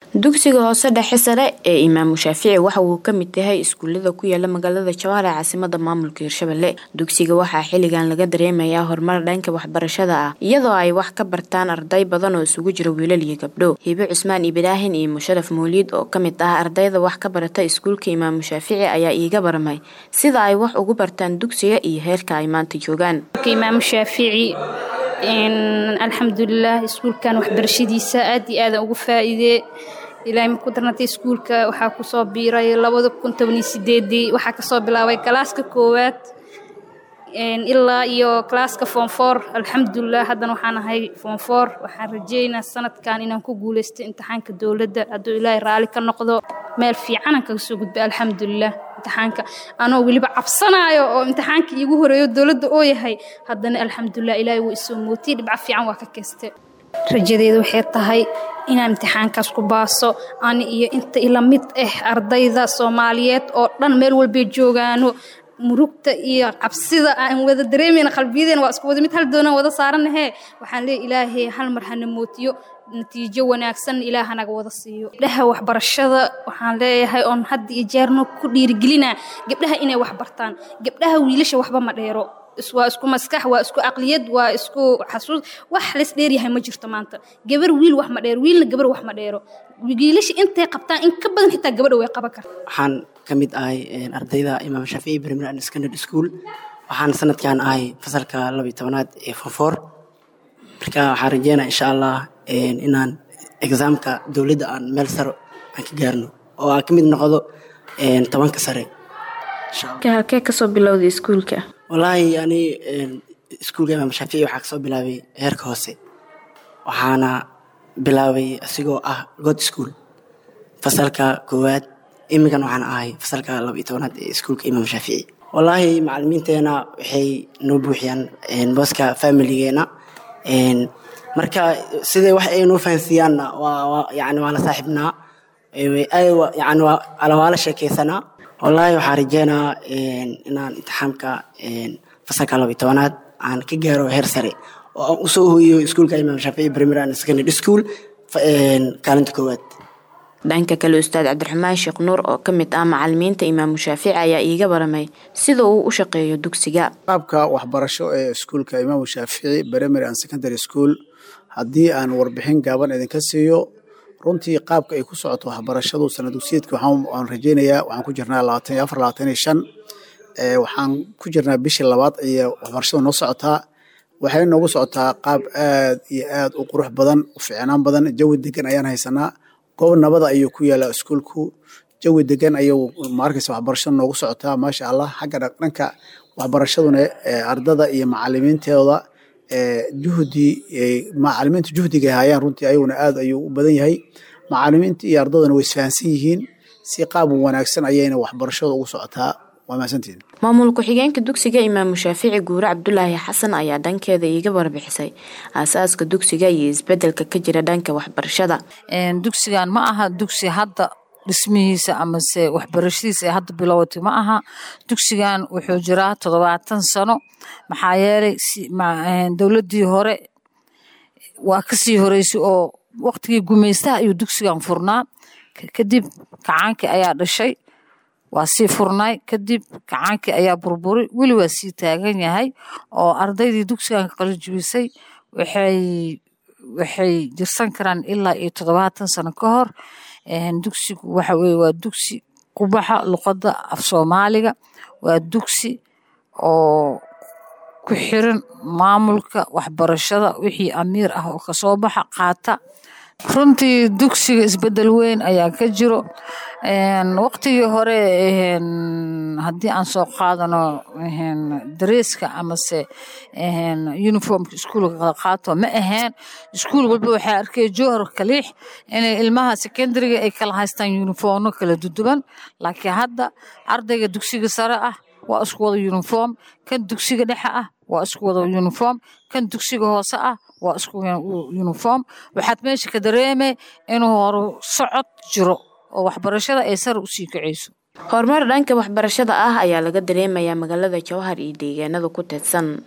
dugsiga hoose dhexe sare ee imaamu shaafici waxa uu ka mid yahay iskuulada ku yaala magaalada jawhar ee caasimada maamulka hirshabelle dugsiga waxaa xilligan laga dareemayaa horumar dhanka waxbarashada ah iyadoo ay wax ka bartaan arday badan oo isugu jira wiilal iyo gabdho hibe cusmaan ibraahin iyo musharaf mawliid oo kamid ah ardayda wax ka barata iskuulka imaamu shaafici ayaa iiga baramay sida ay wax ugu bartaan dugsiga iyo heerka ay maanta joogaan imaamu shaafici alxamdulilah iskuulkan waxbarashadiisa aad iyo aadan ugu faa'iidee ilaahay maku darnatay iskuulka waxaa kusoo biiray labada kun tobaniyo sideedii waxaa kasoo bilaabay galaaska koowaad ilaa iyo galaaska foonfoor alxamdulilah haddana waxaan ahay foonfoor waxaan rajeynaa sanadkan inaan ku guuleysto imtixaanka dowladda hadduu ilaahay raalli ka noqdo meel fiicanaan kaga soo gudba alxamdulilah imtixaanka anoo weliba cabsanaayo oo imtixaanka iigu horeeyo dowladda oo yahay haddana alxamdulilah ilaahay wuu isoo mootiyey dhibca fiican waa ka keeste rajadeedu waxay tahay inaan imtixaankaas ku baaso ani iyo inta ila mid ah ardayda soomaaliyeed oo dhan meel walbay joogaano murugta iyo cabsida aan wada dareemayna qalbiyadeena waa isku wada mid hal doonaan wada saaranahe waxaan leeyahy ilaahay hal mar hana mootiyo natiijo wanaagsan ilaah hanaga wada siiyo gabdhaha waxbarashada waxaan leeyahay oon hadda iyo jeerno ku dhiirigelinaa gabdhaha inay wax bartaan gabdhaha wiilasha waxba ma dheero waa isku maskax waa isku aqliyad waa isku xasuus wax lays dheeryahay ma jirto maanta gabar wiil wax ma dheero wiilna gabar wax ma dheero wiilasha intay qabtaan in ka badan xitaa gabadha way qaban karta waxaan ka mid ahay ardayda imaam shaafici primary and secondary school waxaan sanadkan ahay fasalka labiyo tobanaad ee fonfoor marka waxaan rajeynaa insha allah inaan exaamka dowladda aan meel saro aan ka gaarno oo aan ka mid noqdo tobanka sare halkee kasoo bilowday iskuulka wallaahi ani iskuulka imaam shaafici waxaa kasoo bilaabay heerka hoose waxaana bilaabay asigoo ah god school fasalka koowaad imigan waxaan ahay fasalka laba iyo tobanaad ee iskuulka imaam shaafici wallaahi macalimiinteena waxay noo buuxiyaan booska familigeena marka sidee wax ay noo fahansiiyaanna yani waa la saaxiibnaa yani waa la sheekeysanaa wallaahi waxaan rajeynaa inaan imtixaamka fasalka laba iyo tobanaad aan ka gaaro heer sare oo aan usoo hooyo iskuulka imaam shaafici primary and secondary school kaalinta koowaad dhanka kale ustaad cabdiraxmaan sheekh nuur oo ka mid ah macalimiinta imaamu shaafici ayaa iiga baramay sida uu u shaqeeyo dugsiga qaabka waxbarasho ee iskuulka imaamu shaafici primary and secondary school haddii aan warbixin gaaban idinka siiyo runtii qaabka ay ku socoto waxbarashadu sana dugsiyeedka waxaan rajeynayaa waxaan ku jirnaa labaatan iyo afar labaatan iyo shan waxaan ku jirnaa bishii labaad iyo waxbarashadu noo socotaa waxay noogu socotaa qaab aad iyo aad u qurux badan u fiicnaan badan jawi degan ayaan haysanaa goob nabada ayuu ku yaalaa iskuulku jawi degan ayuu maarkaysa waxbarashada noogu socotaa maasha allah xagga dhanka waxbarashaduna ardada iyo macalimiintooda juhdi macalimiinta juhdiga hayaan runtii ayaguna aad ayuu u badan yahay macalimiinta iyo ardaduna way isfahansan yihiin si qaab wanaagsan ayayna waxbarashada ugu socotaa waa mahadsantihin maamul ku-xigeenka dugsiga imaamu shaafici guure cabdulaahi xasan ayaa dhankeeda iiga warbixisay aasaaska dugsiga iyo isbedelka ka jira dhanka waxbarashada dugsigan ma aha dugsi hadda dhismihiisa amase waxbarashadiisa ee hadda bilowatay ma aha dugsigan wuxuu jiraa toddobaatan sano maxaa yeelay dowladdii hore waa kasii horeysay oo waqtigii gumaystaha ayuu dugsigan furnaa kadib kacaankii ayaa dhashay waa sii furnaay kadib kacaankii ayaa burburay weli waa sii taagan yahay oo ardaydii dugsigan ka qalijibisay waxay waxay jirsan karaan ilaa iyo toddobaatan sano ka hor dugsigu waxa weye waa dugsi ku baxa luqadda af soomaaliga waa dugsi oo ku xiran maamulka waxbarashada wixii amiir ah oo kasoo baxa qaata runtii dugsiga isbedel weyn ayaa ka jiro waqtigii hore haddii aan soo qaadano dareeska amase uniformka iskuulka qaato ma aheen iskuul walba waxaa arkay jowhar kaliix inay ilmaha secondariga ay kala haystaan uniformno kala duduban laakiin hadda ardayga dugsiga sare ah waa isku wada uniform kan dugsiga dhexe ah waa isku wada uniform kan dugsiga hoose ah waa isku uniform waxaad meesha ka dareemay inuu horu socod jiro oo waxbarashada ay sare usii kacayso horumar dhanka waxbarashada ah ayaa laga dareemayaa magaalada jowhar iyo deegaanada ku teedsan